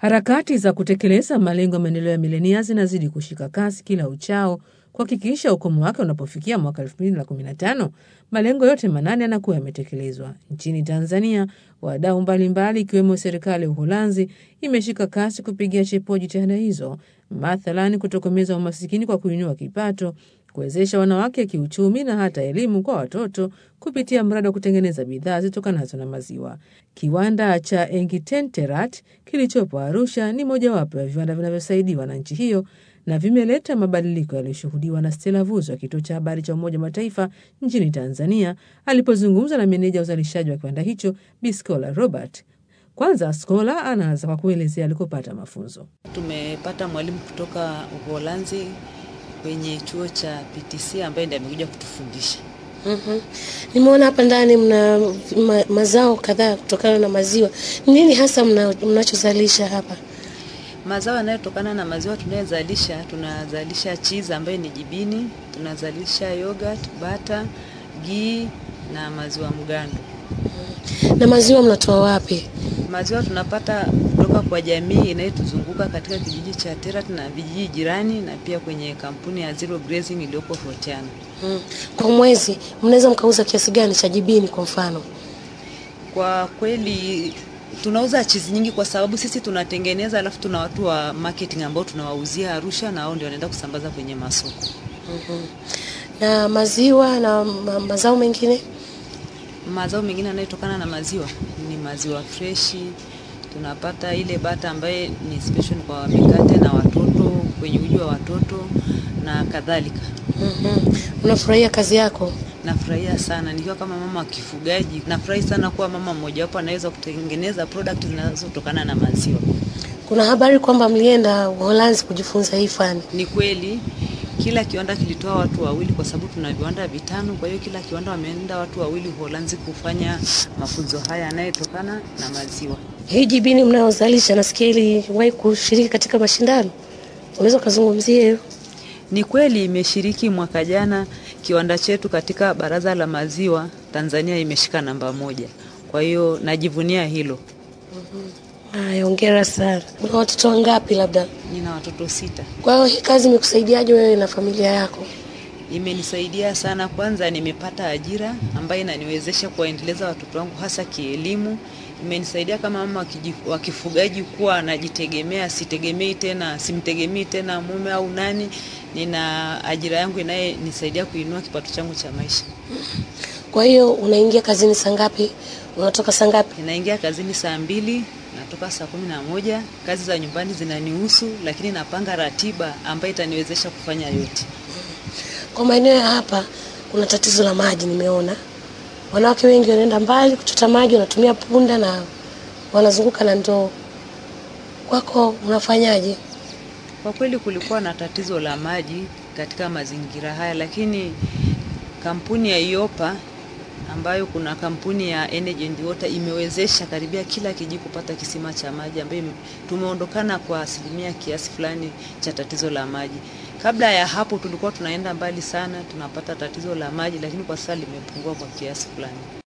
Harakati za kutekeleza malengo ya maendeleo ya milenia zinazidi kushika kasi kila uchao kuhakikisha ukomo wake unapofikia mwaka 2015 malengo yote manane yanakuwa yametekelezwa. Nchini Tanzania, wadau mbalimbali ikiwemo serikali ya Uholanzi imeshika kasi kupigia chepua jitihada hizo, mathalani kutokomeza umasikini kwa kuinua kipato, kuwezesha wanawake kiuchumi na hata elimu kwa watoto kupitia mradi wa kutengeneza bidhaa zitokanazo na maziwa. Kiwanda cha Engitenterat kilichopo Arusha ni mojawapo ya viwanda vinavyosaidiwa na nchi hiyo na vimeleta mabadiliko yaliyoshuhudiwa na Stella Vuzo wa kituo cha habari cha Umoja wa Mataifa nchini Tanzania alipozungumza na meneja wa uzalishaji wa kiwanda hicho Bi Scola Robert. Kwanza Scola anaanza kwa kuelezea alikopata mafunzo. Tumepata mwalimu kutoka Uholanzi kwenye chuo cha PTC ambaye ndiye amekuja kutufundisha. Mhm. Nimeona hapa ndani mna ma, mazao kadhaa kutokana na maziwa. Nini hasa mna- mnachozalisha hapa? Mazao yanayotokana na maziwa tunayozalisha, tunazalisha cheese ambayo ni jibini, tunazalisha yogurt, bata, ghee na maziwa mgando. Na maziwa mnatoa wapi? Maziwa tunapata kutoka kwa jamii inayotuzunguka katika kijiji cha Terat na vijiji jirani na pia kwenye kampuni ya Zero Grazing iliyoko Fortiana. Mm. Kwa mwezi mnaweza mkauza kiasi gani cha jibini kwa mfano? Kwa kweli tunauza chizi nyingi kwa sababu sisi tunatengeneza, alafu tuna watu wa marketing ambao tunawauzia Arusha na wao ndio wanaenda kusambaza kwenye masoko. Mhm. Na maziwa na ma, mazao mengine? Mazao mengine yanayotokana na maziwa ni maziwa freshi, tunapata ile bata ambaye ni special kwa mikate na watoto, kwenye uji wa watoto na kadhalika. Mhm. Unafurahia kazi yako? Nafurahia sana nikiwa kama mama wa kifugaji, nafurahi sana kuwa mama mmojawapo anaweza kutengeneza product zinazotokana na maziwa. Kuna habari kwamba mlienda Uholanzi kujifunza hii fani. Ni kweli kila kiwanda kilitoa watu wawili, kwa sababu tuna viwanda vitano. Kwa hiyo kila kiwanda wameenda watu wawili Uholanzi kufanya mafunzo haya yanayotokana na maziwa. Hii jibini mnayozalisha nasikia iliwahi kushiriki katika mashindano. Unaweza ukazungumzia hiyo? Ni kweli imeshiriki mwaka jana, kiwanda chetu katika baraza la maziwa Tanzania imeshika namba moja. Kwa hiyo najivunia hilo. Haya, hongera sana. Una watoto wangapi labda? Nina watoto sita. Kwa hiyo hii kazi imekusaidiaje wewe na familia yako? Imenisaidia sana. Kwanza nimepata ajira ambayo inaniwezesha kuwaendeleza watoto wangu hasa kielimu. Imenisaidia kama mama wa kiji- wa kifugaji kuwa najitegemea, sitegemei tena, simtegemei tena mume au nani. Nina ajira yangu inayenisaidia kuinua kipato changu cha maisha. Kwa hiyo unaingia kazini saa ngapi? Unatoka saa ngapi? Ninaingia kazini saa mbili, natoka saa kumi na moja. Kazi za nyumbani zinanihusu, lakini napanga ratiba ambayo itaniwezesha kufanya yote. Kwa maeneo ya hapa kuna tatizo la maji, nimeona wanawake wengi wanaenda mbali kuchota maji, wanatumia punda na wanazunguka na ndoo. Kwako unafanyaje? Kwa kweli kulikuwa na tatizo la maji katika mazingira haya, lakini kampuni ya Iopa ambayo kuna kampuni ya Energy and Water imewezesha karibia kila kijiji kupata kisima cha maji, ambayo ime- tumeondokana kwa asilimia kiasi fulani cha tatizo la maji. Kabla ya hapo tulikuwa tunaenda mbali sana, tunapata tatizo la maji, lakini kwa sasa limepungua kwa kiasi fulani.